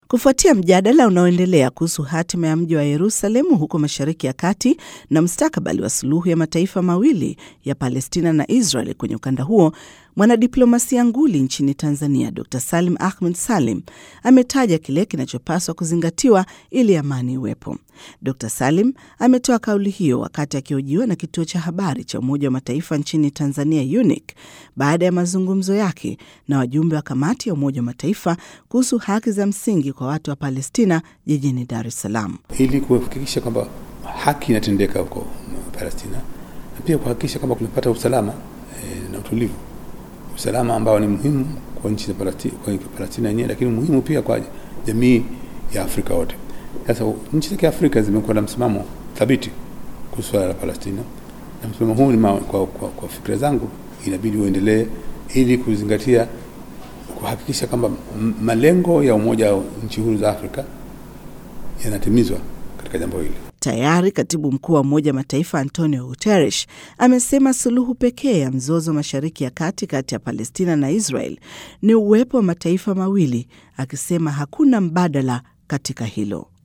Kufuatia mjadala unaoendelea kuhusu hatima ya mji wa Yerusalemu huko Mashariki ya Kati na mustakabali wa suluhu ya mataifa mawili ya Palestina na Israel kwenye ukanda huo, mwanadiplomasia nguli nchini Tanzania Dr Salim Ahmed Salim ametaja kile kinachopaswa kuzingatiwa ili amani iwepo. Dr Salim ametoa kauli hiyo wakati akihojiwa na kituo cha habari cha Umoja wa Mataifa nchini Tanzania, UNIC, baada ya mazungumzo yake na wajumbe wa kamati ya Umoja wa Mataifa kuhusu haki za msingi kwa watu wa Palestina jijini Dar es Salaam, ili kuhakikisha kwamba haki inatendeka huko Palestina na pia kuhakikisha kwamba kunapata usalama e, na utulivu, usalama ambao ni muhimu kwa nchi za Palestina yenyewe, lakini muhimu pia kwa jamii ya Afrika wote. Sasa nchi za Kiafrika zimekuwa na msimamo thabiti kuhusu swala la Palestina, na msimamo huu ni kwa, kwa, kwa fikira zangu inabidi uendelee ili kuzingatia kuhakikisha kwamba malengo ya Umoja wa Nchi Huru za Afrika yanatimizwa katika jambo hili. Tayari katibu mkuu wa Umoja wa Mataifa Antonio Guterres amesema suluhu pekee ya mzozo Mashariki ya Kati kati ya Palestina na Israel ni uwepo wa mataifa mawili, akisema hakuna mbadala katika hilo.